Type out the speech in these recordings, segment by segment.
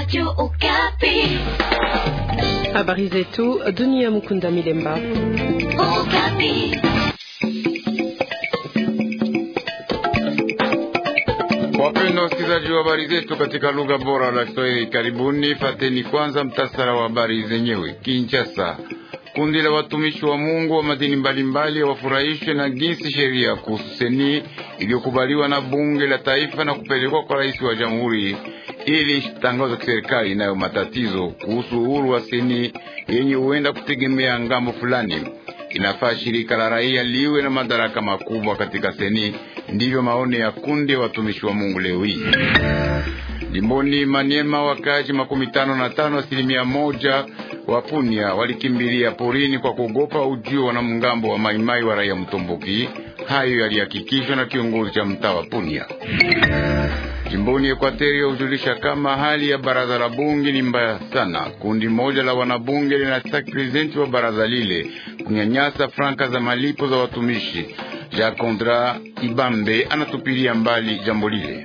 Habari zetu dunia. Mukunda Milemba. Wapenda wasikilizaji wa habari zetu katika lugha bora la Kiswahili, karibuni. Fateni kwanza mtasara wa habari zenyewe. Kinshasa, kundi la watumishi wa Mungu wa madini mbalimbali wafurahishwe na jinsi sheria kuhusu seni iliyokubaliwa na bunge la taifa na kupelekwa kwa rais wa jamhuri ili tangazo kiserikali inayo matatizo kuhusu uhuru wa seni yenye huenda kutegemea ngambo fulani. Inafaa shirika la raia liwe na madaraka makubwa katika seni. Ndivyo maoni ya kundi ya watumishi wa Mungu leo hii jimboni Maniema. Wakazi makumi tano na tano asilimia moja wa Punia walikimbilia porini kwa kuogopa ujio wa wanamgambo wa maimai wa raia Mtomboki. Hayo yalihakikishwa na kiongozi cha mtaa wa Punia. Jimboni Ekwateri hujulisha kama hali ya baraza la bunge ni mbaya sana. Kundi moja la wanabunge linataka prezidenti wa baraza lile kunyanyasa franka za malipo za watumishi. Jacques Condra Ibambe anatupilia mbali jambo lile.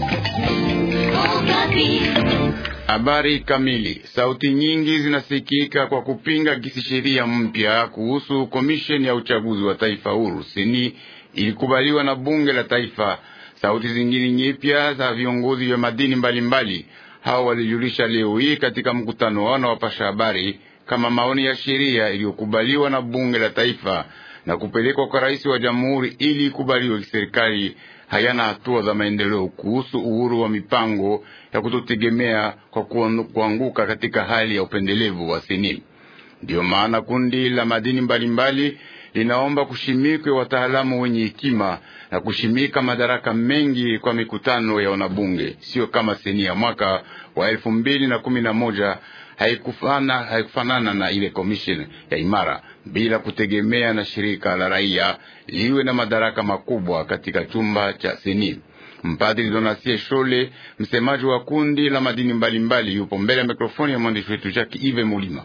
Habari kamili. Sauti nyingi zinasikika kwa kupinga gisi sheria mpya kuhusu komisheni ya uchaguzi wa taifa huru seni ilikubaliwa na bunge la taifa. Sauti zingine nyipya za viongozi vya madini mbalimbali hao walijulisha leo hii katika mkutano wao na wapasha habari kama maoni ya sheria iliyokubaliwa na bunge la taifa na kupelekwa kwa rais wa jamhuri ili ikubaliwe kiserikali hayana hatua za maendeleo kuhusu uhuru wa mipango ya kutotegemea kwa kuanguka katika hali ya upendelevu wa seni. Ndiyo maana kundi la madini mbalimbali linaomba kushimikwe wataalamu wenye hekima na kushimika madaraka mengi kwa mikutano ya wanabunge, sio kama seni ya mwaka wa elfu mbili na kumi na moja haikufana haikufanana na ile komisheni ya imara bila kutegemea na shirika la raia liwe na madaraka makubwa katika chumba cha seni. Mpadri Donasie Shole, msemaji wa kundi la madini mbalimbali mbali, yupo mbele ya mikrofoni ya mwandishi wetu Jacques Ive Mulima.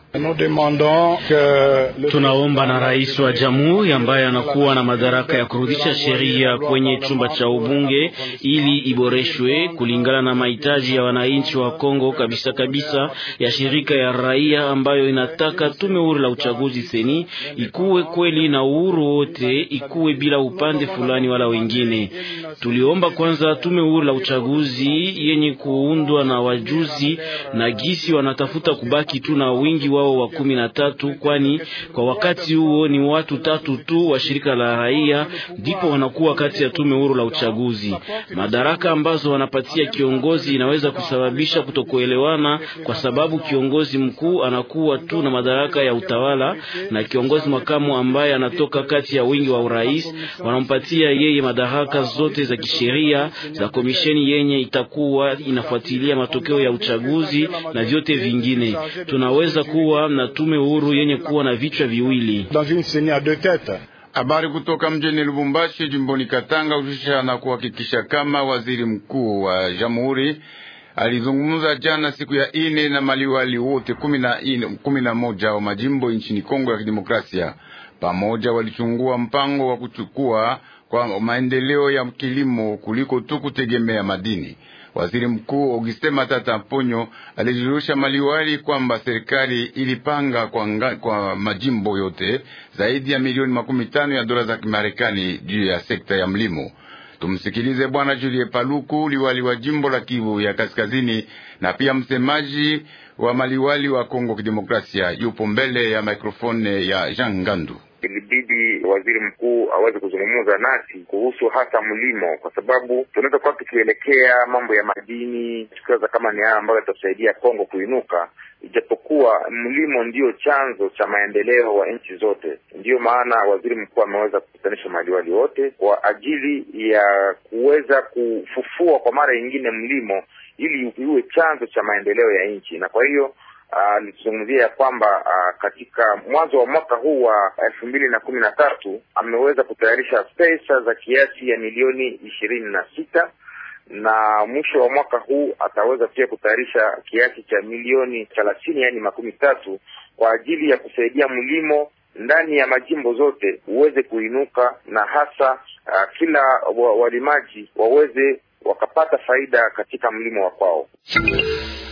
Tunaomba na rais wa jamhuri ambaye anakuwa na madaraka ya kurudisha sheria kwenye chumba cha ubunge ili iboreshwe kulingana na mahitaji ya wananchi wa Kongo kabisa kabisa, ya shirika ya raia ambayo inataka tume huru la uchaguzi seni ikuwe kweli na uhuru wote, ikuwe bila upande fulani wala wengine. Tuliomba kwanza tume huru la uchaguzi yenye kuundwa na wajuzi na gisi wanatafuta kubaki tu na wingi wao wa kumi na tatu, kwani kwa wakati huo ni watu tatu tu wa shirika la raia ndipo wanakuwa kati ya tume huru la uchaguzi. Madaraka ambazo wanapatia kiongozi inaweza kusababisha kutokuelewana, kwa sababu kiongozi mkuu anakuwa tu na madaraka ya utawala na kiongozi makamu ambaye anatoka kati ya wingi wa urais wanampatia yeye madaraka zote za kisheria za komisheni yenye itakuwa inafuatilia matokeo ya uchaguzi na vyote vingine. Tunaweza kuwa na tume huru yenye kuwa na vichwa viwili. Habari kutoka mjini Lubumbashi jimboni Katanga ujusha na kuhakikisha kama waziri mkuu wa jamhuri alizungumza jana siku ya ine na maliwali wote kumi na moja wa majimbo nchini Kongo ya Kidemokrasia. Pamoja walichungua mpango wa kuchukua kwa maendeleo ya kilimo kuliko tu kutegemea madini. Waziri Mkuu Auguste Matata Mponyo alijulisha maliwali kwamba serikali ilipanga kwa, nga, kwa majimbo yote zaidi ya milioni makumi tano ya dola za Kimarekani juu ya sekta ya mlimo. Tumsikilize Bwana Julie Paluku, liwali wa jimbo la Kivu ya Kaskazini na pia msemaji wa maliwali wa Kongo Kidemokrasia, yupo mbele ya mikrofone ya Jean Ngandu. Ilibidi waziri mkuu aweze kuzungumza nasi kuhusu hasa mlimo, kwa sababu tunaweza kuwa tukielekea mambo ya madini, tukiwaza kama ni haya ambayo yatasaidia Kongo kuinuka, ijapokuwa mlimo ndiyo chanzo cha maendeleo wa nchi zote. Ndiyo maana waziri mkuu ameweza kukutanisha maliwali wote kwa ajili ya kuweza kufufua kwa mara nyingine mlimo ili iwe chanzo cha maendeleo ya nchi, na kwa hiyo alizungumzia uh, ya kwamba uh, katika mwanzo wa mwaka huu wa elfu mbili na kumi na tatu ameweza kutayarisha pesa za kiasi ya milioni ishirini na sita na mwisho wa mwaka huu ataweza pia kutayarisha kiasi cha milioni thelathini yaani makumi tatu kwa ajili ya kusaidia mlimo ndani ya majimbo zote uweze kuinuka na hasa uh, kila walimaji waweze wakapata faida katika mlimo wa kwao.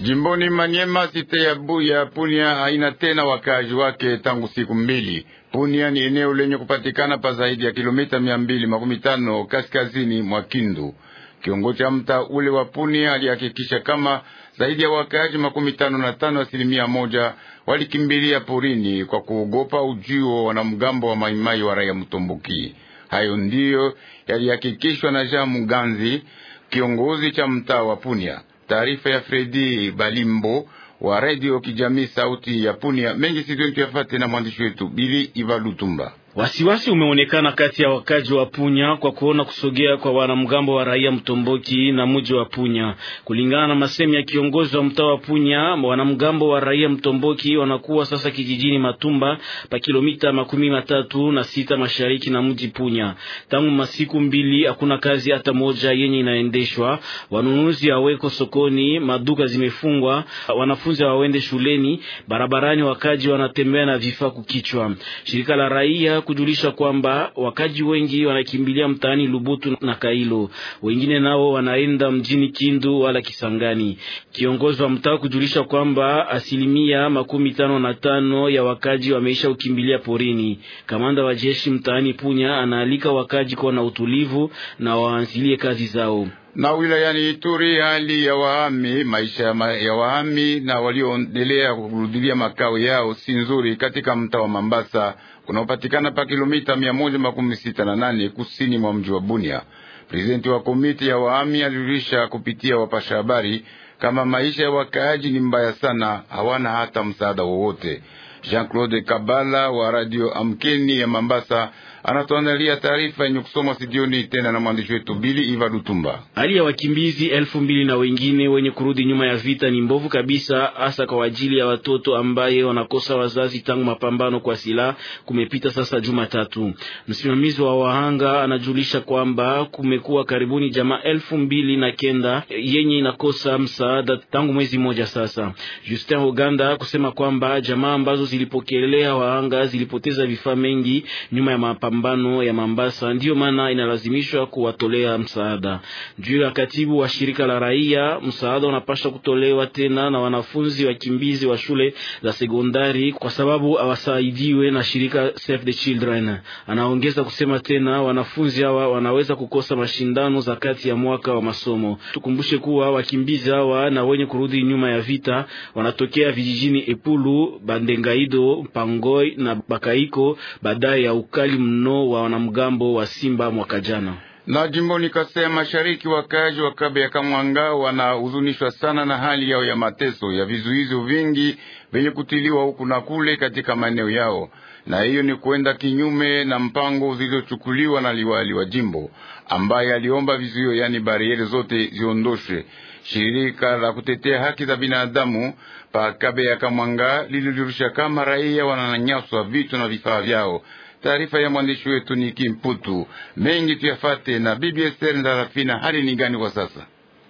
Jimboni Manyema, site ya Buya Punia haina tena wakazi wake tangu siku mbili. Punia ni eneo lenye kupatikana pa zaidi ya kilomita mia mbili makumi tano kaskazini mwa Kindu. Kiongozi cha mtaa ule wa Punia alihakikisha kama zaidi ya wakazi makumi tano na tano asilimia moja walikimbilia porini kwa kuogopa ujio wa wanamgambo wa maimai wa raia Mtomboki. Hayo ndiyo yalihakikishwa na Jean Muganzi, kiongozi cha mtaa wa Punia. Taarifa ya Fredi Balimbo wa radio kijamii sauti ya Punia mengi sizoni tuyafate na mwandishi wetu Bili Ivalutumba. Wasiwasi umeonekana kati ya wakaji wa Punya kwa kuona kusogea kwa wanamgambo wa raia Mtomboki na mji wa Punya. Kulingana na masemi ya kiongozi wa mtaa wa Punya, wanamgambo wa raia Mtomboki wanakuwa sasa kijijini Matumba pa kilomita makumi matatu na sita mashariki na mji Punya. Tangu masiku mbili hakuna kazi hata moja yenye inaendeshwa. Wanunuzi haweko sokoni, maduka zimefungwa, wanafunzi hawawende shuleni, barabarani wakaji wanatembea na vifaa kukichwa. Shirika la raia kujulisha kwamba wakaji wengi wanakimbilia mtaani Lubutu na Kailo, wengine nao wanaenda mjini Kindu wala Kisangani. Kiongozi wa mtaa kujulisha kwamba asilimia makumi tano na tano ya wakaji wameisha ukimbilia porini. Kamanda wa jeshi mtaani Punya anaalika wakaji kuwa na utulivu na waanzilie kazi zao na wilayani Ituri, hali ya wahami, maisha ya wahami na walioendelea kurudilia makao yao si nzuri katika mtaa wa Mambasa kunaopatikana pa kilomita mia moja makumi sita na nane kusini mwa mji wa Bunia. Prezidenti wa komiti ya wahami alijulisha kupitia wapasha habari kama maisha ya wakaaji ni mbaya sana, hawana hata msaada wowote. Jean-Claude Kabala wa radio Amkeni ya Mambasa anatuandalia taarifa yenye kusomwa studioni tena na mwandishi wetu Bili Iva Lutumba. Hali ya wakimbizi elfu mbili na wengine wenye kurudi nyuma ya vita ni mbovu kabisa, hasa kwa ajili ya watoto ambaye wanakosa wazazi tangu mapambano kwa silaha kumepita sasa juma tatu. Msimamizi wa wahanga anajulisha kwamba kumekuwa karibuni jamaa elfu mbili na kenda yenye inakosa msaada tangu mwezi mmoja sasa. Justin Uganda kusema kwamba jamaa ambazo zilipokelea wahanga zilipoteza vifaa mengi nyuma ya mapambano ya Mambasa, ndiyo maana inalazimishwa kuwatolea msaada. Juu ya katibu wa shirika la raia, msaada unapaswa kutolewa tena na wanafunzi wakimbizi wa shule za sekondari, kwa sababu hawasaidiwe na shirika Save the Children. Anaongeza kusema tena wanafunzi hawa wanaweza kukosa mashindano za kati ya mwaka wa masomo. Tukumbushe kuwa wakimbizi hawa na wenye kurudi nyuma ya vita wanatokea vijijini Epulu, Bandengaido, Pangoi na Bakaiko baadaye ya ukali mno wa wanamgambo wa Simba mwaka jana. Na jimboni Kasai ya Mashariki, wakazi wa Kabe ya Kamwanga wanahuzunishwa sana na hali yao ya mateso ya vizuizo vingi vyenye kutiliwa huku na kule katika maeneo yao, na hiyo ni kwenda kinyume na mpango zilizochukuliwa na liwali wa jimbo ambaye aliomba vizuio, yani bariere zote ziondoshwe. Shirika la kutetea haki za binadamu pa Kabe ya Kamwanga lililirusha kama raia wananyanyaswa vitu na vifaa vyao. Taarifa ya mwandishi wetu ni Kimputu mengi tuyafate na bibi Esther Ndarafina. Hali ni gani kwa sasa?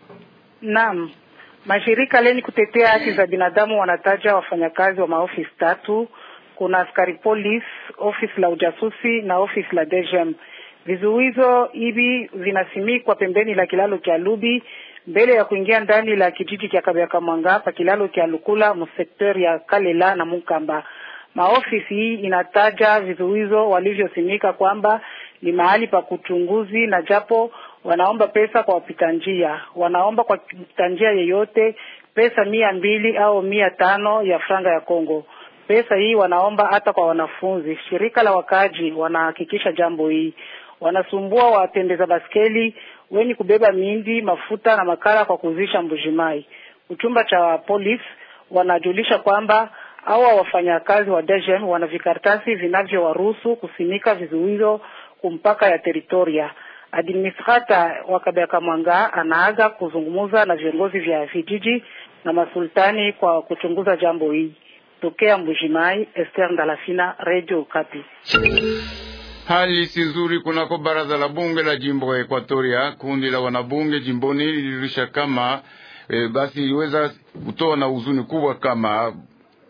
Naam, mashirika leni kutetea haki za binadamu wanataja wafanyakazi wa maofisi tatu. Kuna askari polisi, ofisi la ujasusi na ofisi la DGM. Vizuizo hivi vinasimikwa pembeni la kilalo cha Lubi mbele ya kuingia ndani la kijiji cha Kabyaka Mwanga pa kilalo cha Lukula msekter ya Kalela na Mukamba. Maofisi hii inataja vizuizo walivyosimika kwamba ni mahali pa kuchunguzi, na japo wanaomba pesa kwa wapita njia, wanaomba kwa mpita njia yeyote pesa mia mbili au mia tano ya franga ya Kongo. Pesa hii wanaomba hata kwa wanafunzi. Shirika la wakaji wanahakikisha jambo hii, wanasumbua watembeza baskeli wenye kubeba mindi, mafuta na makara kwa kuzisha Mbujimai. Uchumba cha polisi wanajulisha kwamba hawa wafanyakazi wa DGM wana vikaratasi vinavyowaruhusu kusimika vizuizo kumpaka ya teritoria. Administrata wa Kabeka Mwanga anaaga kuzungumza na viongozi vya vijiji na masultani kwa kuchunguza jambo hii. Tokea Mbujimai, Esther Ndalafina, Radio Kapi. Hali si nzuri kunako baraza la bunge la jimbo ya Ekwatoria. Kundi la wanabunge jimboni lililisha kama e, basi iliweza kutoa na huzuni kubwa kama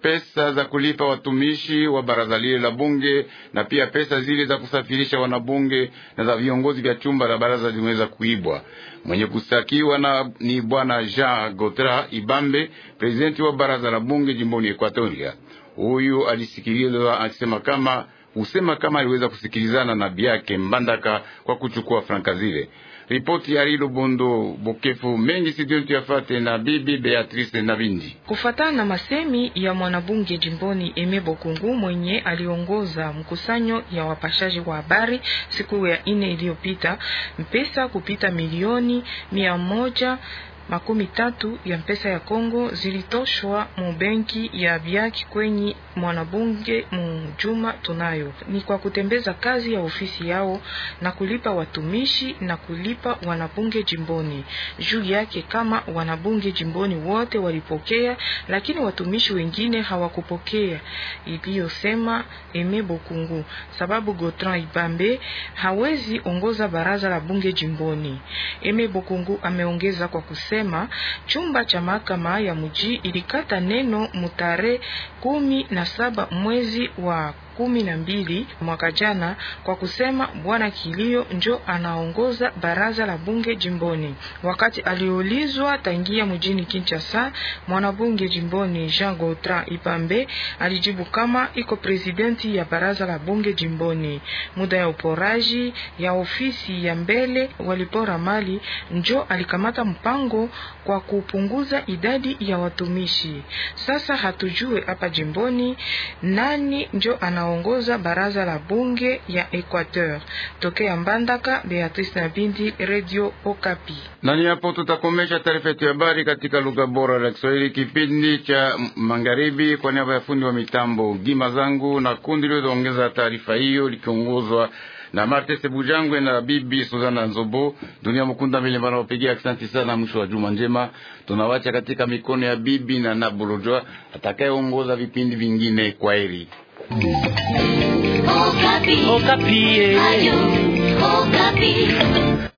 pesa za kulipa watumishi wa baraza lile la bunge na pia pesa zile za kusafirisha wanabunge na za viongozi vya chumba la baraza zimeweza kuibwa. Mwenye kustakiwa na ni bwana Jean Gotra Ibambe, presidenti wa baraza la bunge jimboni Ekwatoria. Huyu alisikilizwa akisema kama husema kama aliweza kusikilizana na biake Mbandaka kwa kuchukua franka zile. Ripoti ya Rilo Bondo Bokefu mengi sidiontu yafate na bibi Beatrice Nabindi. Kufatana na masemi ya mwanabunge jimboni Eme Bokungu mwenye aliongoza mkusanyo ya wapashaji wa habari siku ya ine iliyopita, mpesa kupita milioni mia moja makumi tatu ya mpesa ya Kongo zilitoshwa mu benki ya Biaki kwenye mwanabunge mu juma tunayo, ni kwa kutembeza kazi ya ofisi yao na kulipa watumishi na kulipa wanabunge jimboni. Juu yake kama wanabunge jimboni wote walipokea, lakini watumishi wengine hawakupokea, iliyosema Eme Bokungu, sababu Gotran Ibambe hawezi ongoza baraza la bunge jimboni. Eme Bokungu ameongeza kwa kusema chumba cha mahakama ya mji ilikata neno mutare kumi na saba mwezi wa kumi na mbili mwaka jana kwa kusema bwana Kilio njo anaongoza baraza la bunge jimboni. Wakati aliulizwa tangia mjini Kinshasa, mwanabunge jimboni Jean Gautran Ipambe alijibu kama iko presidenti ya baraza la bunge jimboni. Muda ya uporaji ya ofisi ya mbele walipora mali, njo alikamata mpango kwa kupunguza idadi ya watumishi. Sasa hatujue hapa jimboni nani njo ana ongoza baraza la bunge ya Equateur. Tokea Mbandaka, Beatrice Nabindi, Radio Okapi. Nani hapo tutakomesha taarifa yetu ya habari katika lugha bora la Kiswahili, kipindi cha magharibi. Kwa niaba ya fundi wa mitambo Gima zangu na kundi liloongeza taarifa hiyo likiongozwa na Marte Sebujangwe na bibi Suzana Nzobo. Dunia Mukunda vile wanaopigia asante sana. Mwisho wa juma njema, tunawacha katika mikono ya bibi na Nabulojwa atakayeongoza vipindi vingine. Kwa heri. Okapi. Okapi. Ayo, Okapi.